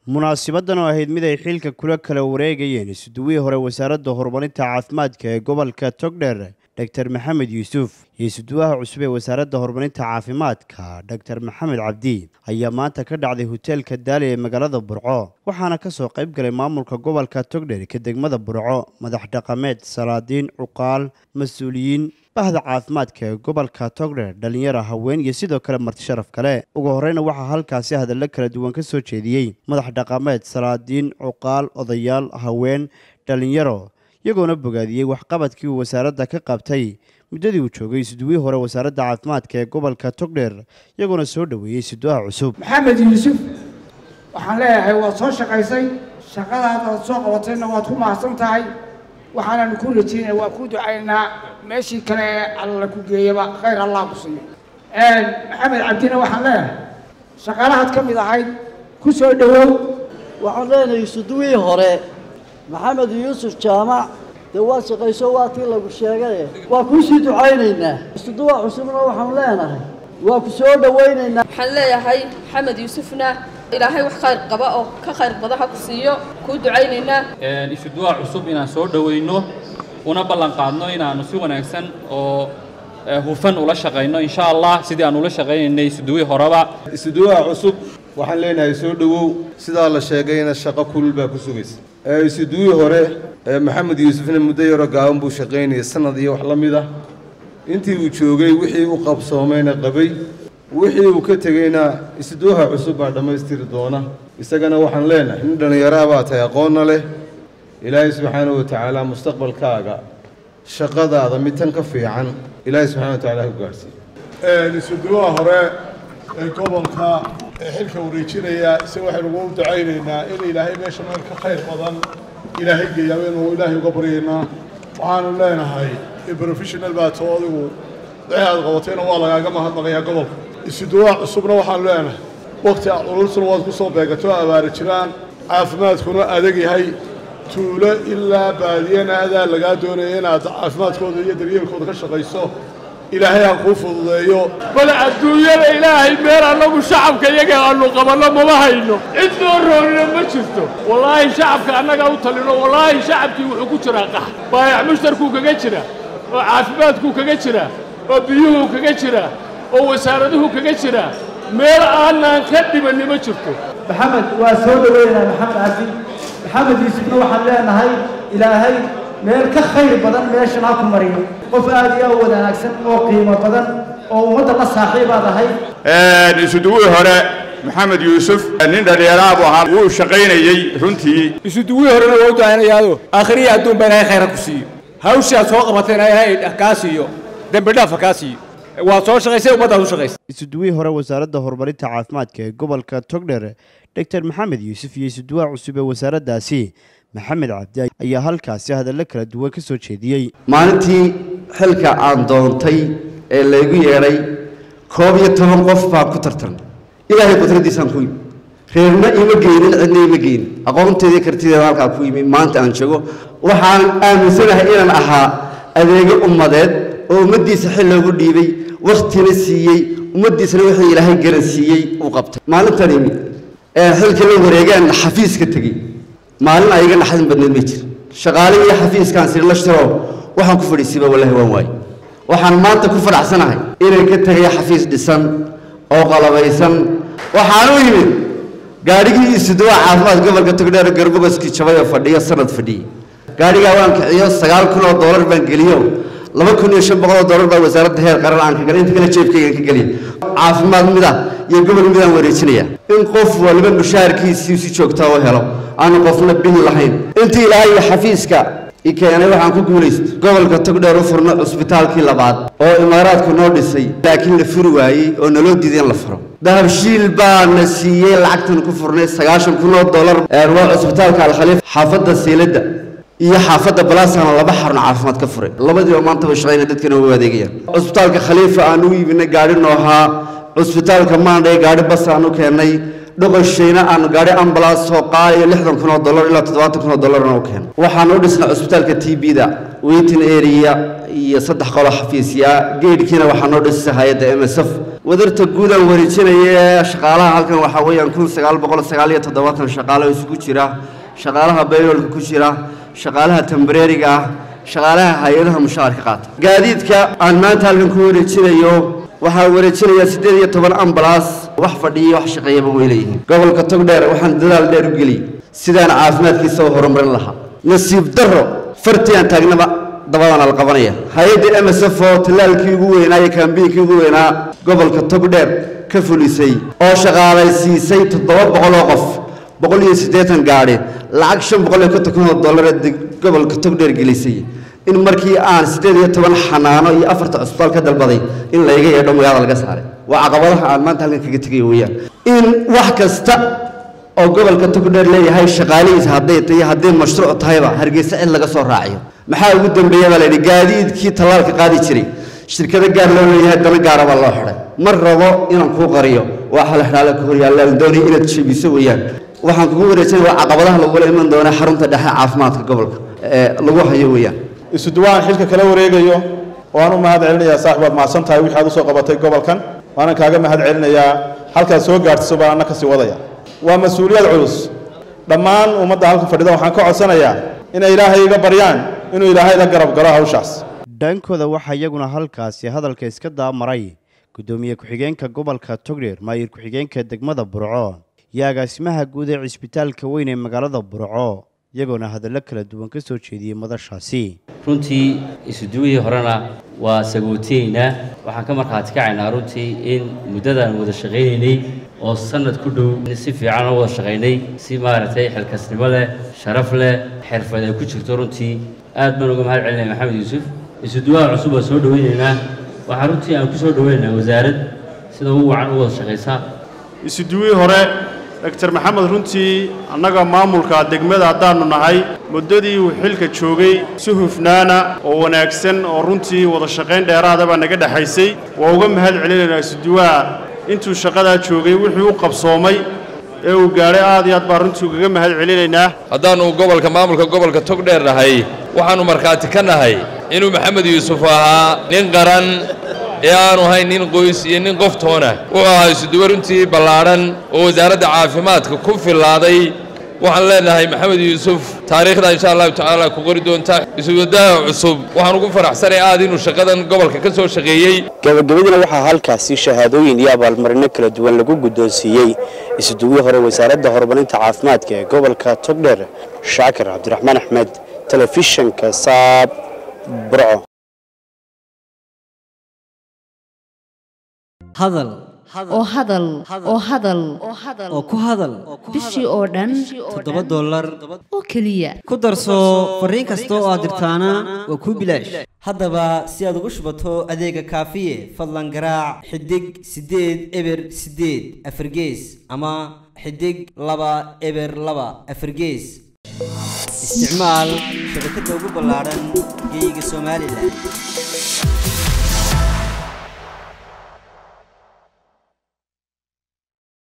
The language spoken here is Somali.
munaasibadan oo ahayd mid ay xilka kula kala wareegayeen isuduwihii hore wasaaradda horumarinta caafimaadka ee gobolka togdheer dor maxamed yuusuf iyo isuduwaha cusub ee wasaaradda horumarinta caafimaadka dor maxamed cabdi ayaa maanta ka dhacday hoteelka daali ee magaalada burco waxaana ka soo qayb galay maamulka gobolka togdheer ka degmada burco madax dhaqameed salaadiin cuqaal mas-uuliyiin bahda caafimaadka ee gobolka togdheer dhalinyaro haween iyo sidoo kale marti sharaf kale ugu horeyna waxaa halkaasi hadallo kala duwan ka soo jeediyey madax dhaqameed salaadiin cuqaal odayaal haween dhalinyaro iyagoona bogaadiyey waxqabadkii uu wasaaradda ka qabtay muddadii uu joogay isuduwihii hore wasaaradda caafimaadka ee gobolka togdheer iyagoona soo dhoweeyey isuduwaha cusub maxamed yuusuf waxaan leeyahay waad soo shaqaysay shaqadaad aad soo qabatayna waad ku mahadsan tahay waxaananu ku rajeynaya waa ku ducaynaa meeshii kale ee alla ku geeyaba khayr allah ku siiyo maxamed cabdina waxaan leeyahay shaqaalahaad ka mid ahayd ku soo dhowow waxaan leenahay isuduwihii hore maxamed yuusuf jaamac dee waa shaqayso waa tii lagu sheegaye waa kuu sii ducaynaynaa isuduwa cusubna waxaan leenahay waa ku soo dhowaynaynaa waxaan leeyahay maxamed yuusufna ilaahay wax khayr qaba oo ka khayr badan ha ku siiyo kuu ducaynaynaa isuduwa cusub inaan soo dhowayno una ballan qaadno inaannu si wanaagsan oo hufan ula shaqayno insha allah sidii aan ula shaqaynaynay isuduwii horeba isuduwaha cusub waxaan leenahay soo dhowow sidaa la sheegayna shaqo kulul baa ku sugaysa isuduwii hore maxamed yuusufna muddo yaro gaaban buu shaqaynayay sanad iyo wax la mid ah intii uu joogay wixii u qabsoomayna qabay wixii uu ka tegeyna isuduwaha cusub baa dhammaystiri doona isagana waxaan leenahay nin dhallinyaraha baa tahay aqoonna leh ilaahay subxaanahu watacaala mustaqbalkaaga shaqadaada mid tan ka fiican ilaahay subxana wa tacala ku gaadhsiiyo isuduwaha hore ee gobolka ee xilka wareejinaya ise waxaynu ugu ducaynaynaa in ilaahay meesha meel ka khayr badan ilaahay geeyaa waynu ilaahay uga baryaynaa waxaanu leenahay professional baa too adigu wixii aad qabatayna waa lagaaga mahadnaqayaa gobolka isuduwaha cusubna waxaanu leenahay wakti culursuna waad ku soo beegato abaari jiraan caafimaadkuna adag yahay tuulo ilaa baadiyana adaa lagaa doonaya inaad caafimaadkooda iyo daryeelkooda ka shaqayso ilaahay ha kuu fududeeyo bal adduunyada ilaahay meel annagu shacabka iyaga aanu qabanno mama hayno cid noo roonina ma jirto wallaahi shacabka annaga u talino wallaahi shacabkii wuxuu ku jiraa qax baayac mushtarkuu kaga jira oo caafimaadkuu kaga jira oo biyuhuu kaga jira oo wasaaraduhu kaga jira meel aanaan ka dhibanni ma jirto maxamed waa soo dhoweynaynaa maxamed cabdi maxamed yuusufna waxaan leenahay ilaahay meel ka khayr badan meeshan ha ku mariyo qof aad iyo aad wanaagsan oo qiimo badan oo ummadda la saaxiibaad ahay isuduwii hore maxamed yuusuf nin dhallinyaraha buu ahaa wuu shaqaynayey runtii isuduwii horena waa u ducaynayaado aakhiriya adduun baa ilaahay khayra ku siiyo hawshaad soo qabatayna ilaahay kaa siiyo dembi dhaafa kaa siiyo waad soo shaqaysay ummaddaad u shaqaysay isuduwihii hore wasaaradda horumarinta caafimaadka ee gobolka togdher dor maxamed yuusuf iyo isuduwaha cusub ee wasaaraddaasi maxamed cabdi ayaa halkaasi hadallo kala duwan ka soo jeediyey maalintii xilka aan doontay ee laygu yeedhay koob iyo toban qof baan ku tartan ilaahay qudraddiisaan ku yimi reerna ima geynin cidna ima geynin aqoonteedii kartideeda halkaa ku yimi maanta aan joogo waxaan aaminsanahay inaan ahaa adeego ummadeed oo ummaddiisa xil loogu dhiibay wakhtina siiyey ummaddiisana wixii ilaahay garan siiyey uu qabtay maalintan imi ee xilkii la wareegaan xafiiska tegey maalin ayaga naxdin badneed ma jir shaqaale iyo xafiiskaan siri la shiro waxaan ku fadhiisiiba wallahi waan waaye waxaan maanta ku fadhacsanahay inay ka tegay xafiis dhisan oo qalabaysan waxaan u yimid gaadhigii isuduwa caafimaad gobolka togdheer garbogoskii jabay oo fadhiyo sanad fadhiyey gaadhigaa waan kiciyo sagaal kun oo doolar baan geliyo laba kun iyo shan boqol oo doolar baa wasaaradda heer qaran aan ka galay inta kale jeebkaygaan ka geliya caafimaad mida iyo gobol midaan wareejinaya in qof waliba mushaharkiisii si joogtaa u helo aanu qofna bil lahayn intii ilaahay iyo xafiiska i keenay waxaan ku guulaysta gobolka togdheer u furno cusbitaalkii labaad oo imaaraadku noo dhisay laakiin la furi waayey oo naloo diiday in la furo dahabshiil baana siiyey lacagtan ku furnay sagaashan kun oo dollar waa cusbitaalka alkhaliif xaafadda siiladda iyo xaafadda balaasana laba xarun caafimaad ka furay labadiiba maantaba shaqayna dadkana u adeegayaan cusbitaalka khaliifa aan u iibinay gaadhi noohaa cusbitaalka maandhay gaadhi bas aan u keennay dhoqoshayna aan gaadhi ambalaas soo qaadayo lixdan kun oo dollar ilaa toddobaatan kun oo dollarna u keeno waxaan u dhisnay cusbitaalka t b da weytin area iyo saddex qolo xafiisya geedhkiina waxaa noo dhisisa hay-adda m s f wadarta guud aan wareejinaya shaqaalaha halkan waxaa weeyaan kun sagaal boqol sagaal iyo toddobaatan shaqaalo isugu jira shaqaalaha bayroolka ku jira shaqaalaha tambareeriga ah shaqaalaha hay-adaha mushaharka qaata gaadiidka aan maanta halkan ku wareejinayo waxaa wareejinaya siddeed iyo toban ambalaas wax fadhiya wax shaqeeyaba way leeyihiin gobolka togdheer waxaan dadaal dheer u geliyey sidaan caafimaadkiisa u horumarin lahaa nasiib darro fartii aan taagnaba dabadana la qabanaya hay-adda m s f oo tallaalkii ugu weynaa iyo kaambiinkii ugu weynaa gobolka togdheer ka fulisay oo shaqaalaysiisay toddoba boqol oo qof boqol iyo siddeetan gaadhi lacag shan boqol iyo konton kun oo dollar ee gobolka togdheer gelisay in markii aan siddeed iyo toban xanaano iyo afarta cusbitaal ka dalbaday in layga yeedho magaalada laga saaray waa caqabadaha aan maanta halkan kaga tegayo weeyaan in wax kasta oo gobolka togdheer leeyahay shaqaalihiisa hadday tahay hadday mashruuc tahayba hargeysa cid laga soo raaciyo maxaa ugu dambeeya baa layidhi gaadiidkii tallaalka qaadi jiray shirkado gaar loo leeyahay dana gaara baa loo xidhay mar rabo inaan kuu qariyo waa xalxaale ka horyaallaan doonaya inaad jebiso weeyaan waxaan kugu wareejinaya waa caqabadaha lagula iman doona xarunta dhexe caafimaadka gobolka ee lagu hayo weeyaan isuduwaan xilka kala wareegayo waan u mahad celinayaa saaxib waad mahadsan tahay wixii aad usoo qabatay gobolkan waanan kaaga mahad celinayaa halkaad soo gaartiso baan anna kasii wadaya waa mas-uuliyad culus dhammaan ummadda halkan fadhida waxaan ka codsanayaa inay ilaahay iga baryaan inuu ilaahay la garab galo hawshaas dhankooda waxaa iyaguna halkaasi hadalka iska daamaray guddoomiye ku-xigeenka gobolka togdheer maayir ku-xigeenka degmada burco iyo agaasimaha guud ee cisbitaalka weyn ee magaalada burco iyagoona hadallo kala duwan ka soo jeediyey madashaasi runtii isuduwihii horena waa sagootiyeynaa waxaan ka markhaati kacaynaa runtii in muddadaan wada shaqaynaynay oo sanad ku dhow si fiican oo wada shaqaynay si maaragtay xilkasnimo leh sharaf leh xirfad ay ku jirto runtii aad baan uga mahad celinaya maxamed yuusuf isuduwaha cusub waa soo dhawaynaynaa waxaa runtii aan ku soo dhawaynaynaa wasaarad sida ugu wacan u wada shaqaysa isuduwihii hore doctor maxamed runtii annaga maamulka degmada haddaannu nahay muddadii uu xilka joogay si hufnaana oo wanaagsan oo runtii wada shaqayn dheeraada baa naga dhexaysay waa uga mahad celinaynaa isuduwaha intuu shaqadaa joogay wixii u qabsoomay ee uu gaadhay aad iyo aad baan runtii ugaga mahad celinaynaa haddaannu gobolka maamulka gobolka togdheer nahay waxaannu markhaati ka nahay inuu maxamed yuusuf ahaa nin qaran ee aanu hayn nin qoys iyo nin qof toona wuxuu ahaa isuduwe runtii ballaadhan oo wasaaradda caafimaadka ku fillaaday waxaan leenahay maxamed yuusuf taariikhda insha allahu tacaala ku qori doonta isuwadaha cusub waxaan ugu faraxsanay aad inuu shaqadan gobolka ka soo shaqeeyey gabagabadina waxaa halkaasi shahaadooyin iyo abaalmarino kala duwan lagu guddoonsiiyey isuduwii hore wasaaradda horumarinta caafimaadka ee gobolka togdheer shaakir cabdiraxmaan axmed telefishanka saab burco hadal oo hadal oo hadal oo ku hadal bishii oo dhan toddoba dollar oo keliya ku darso fariin kasta oo aad dirtaana waa kuu bilaash haddaba si aad ugu shubato adeega kaafiye fadlan garaac xidig siddeed eber siddeed afargees ama xidig laba eber laba afargees isticmaal shabakadda ugu ballaadhan geeyiga somalilan